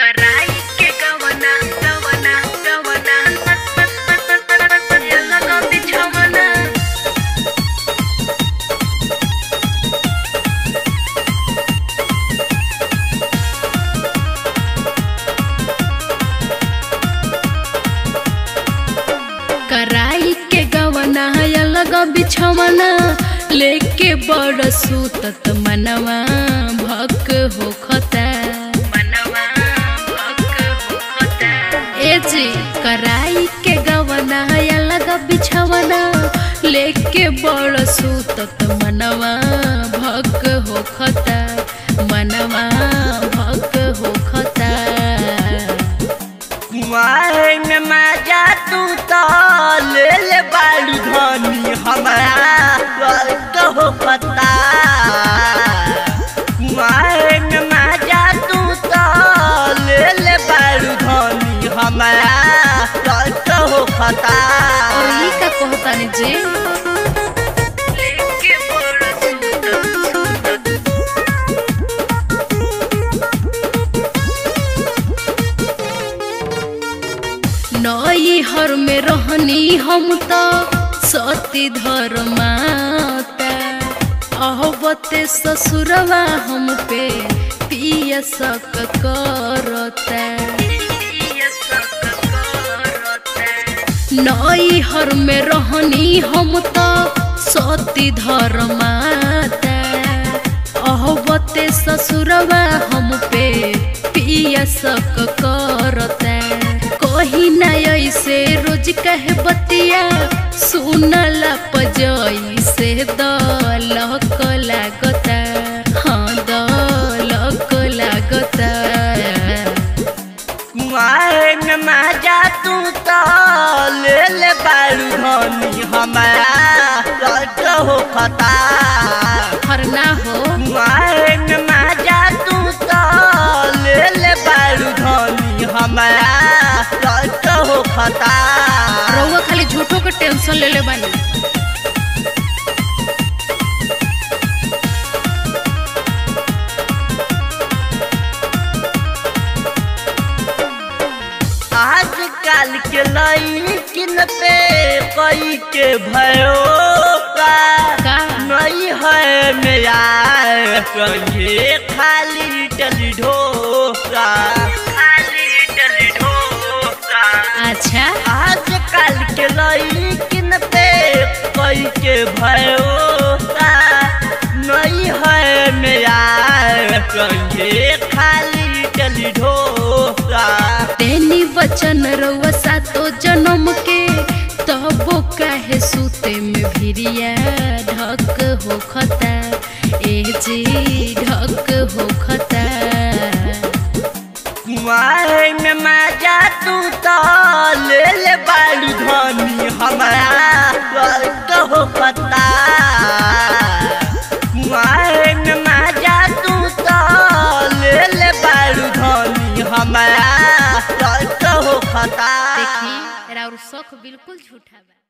कराई के गवना गवना गवना ये लगा बिछवना कराई के गवना अलग बिछवना लेके बड़ सूतत मनवा भक होखता मनवा भक होखता ए जी कराई के गवना अलग बिछवना लेके बड़ सूतत मनवा भक होखता मनवा भक होखता कुआए में मजा तू तो ले ले बालू धनी हमारा स्वर्ग हो पता कुआए में मजा तू तो ले ले बालू धनी हमारा स्वर्ग हो पता और ई का कहतानी जे लेके बड़ सूतत सूतत नई हर में रहनी हम तो सती धर्माता अहबते ससुरवा हम पे पिय सक करता नई हर में रहनी हम तो सती धर्माता अहबते ससुरवा हम पे पिय सक करता कही ना ऐसे रोज कहे बतिया सुनला पजई से दलक लागता हाँ दलक लागता कुआए में मजा तू तो ले ले बालू धनी हमारा स्वर्ग हो पता हरना हो कुआए में मजा तू तो ले ले बालू धनी हमारा स्वर्ग हो पता रउआ खाली झूठो के टेंशन ले ले बानी आजकल के लड़किन पे कई के भयो का का नहीं है मेरा कहीं खाली टली ढोसा खाली टली ढोसा अच्छा आजकल के लड़किन पे कई के भरोसा नहीं है मेरा कहीं खाली टली ढोसा तेनी वचन रउआ सातो जन्म के तबो काहे सूते में भिरिया ढक होखता ए जी ढक होखता कुआए में मजा तू तो ले ले बालू धनी हमारा स्वर्ग हो पता कुआए में मजा तू तो ले ले बालू धनी हमारा स्वर्ग हो पता देखी राउर शौक बिल्कुल झूठा बा